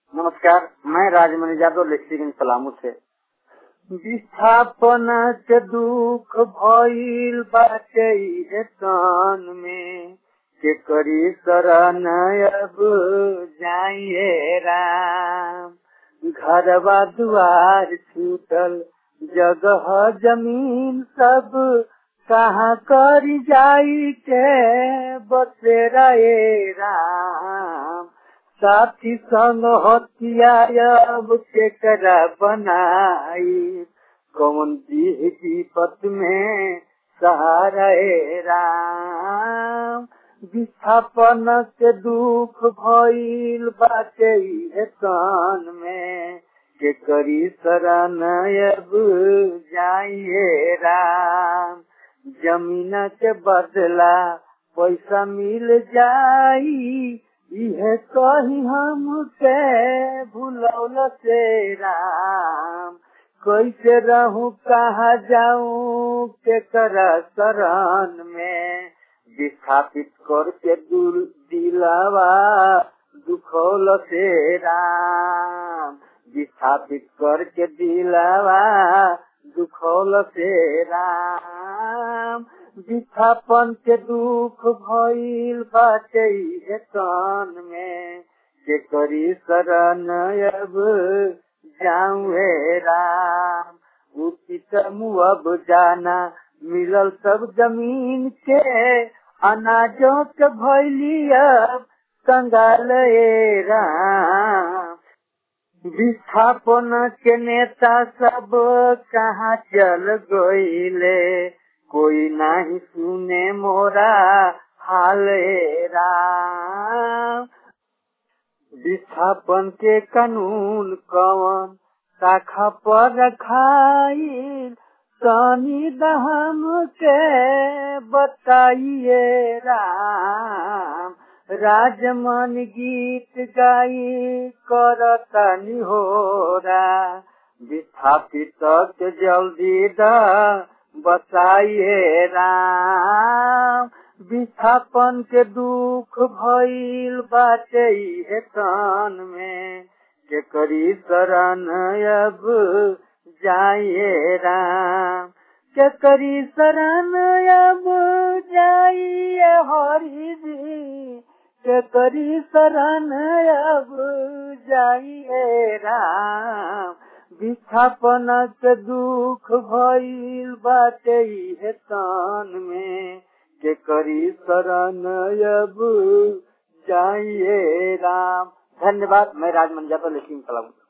नमस्कार मैं राजमणि यादव लेक्सीगंज पलामू से विस्थापन के दुख भइल बाटे इहे तन में के करी शरण अब जाइए राम घरवा दुआर छूटल जगह जमीन सब कहाँ कर जाई के बसेरा ए राम साथी संग हथिया अब केकरा बनाई कौन दी विपत में सहारा ए राम विस्थापन के दुख भइल बाटे इहे तन में के करी शरण अब जाइए राम जमीन के बदला पैसा मिल जाई इहे कही हम के भूलौल से राम कैसे रहूं कहा जाऊं के कर शरण में विस्थापित करके दूर दिलावा दुखौल से राम विस्थापित करके दिलावा दुखौल से राम विस्थापन के दुख भइल बाटे इहे तन में के करी शरण अब जाऊे राम उचित अब जाना मिलल सब जमीन के अनाजों के भैली अब कंगाल ए राम विस्थापन के नेता सब कहाँ चल गईले कोई नहीं सुने मोरा हाल ए राम विस्थापन के कानून कवन शाखा पर रखाई तनी दहम के बताइए राम राजमन गीत गाई करतनी होरा विस्थापित के जल्दी द बताइए राम विस्थापन के दुख भइल बाटे इहे तन में के करी शरण अब जाइए राम के करी शरण अब जाइए हरि जी के करी शरण अब जाइए राम विस्थापन के दुख भइल बाटे इहे तन में के करी शरण अब जाइए राम धन्यवाद मैं राजमंजा पर लिखी कलम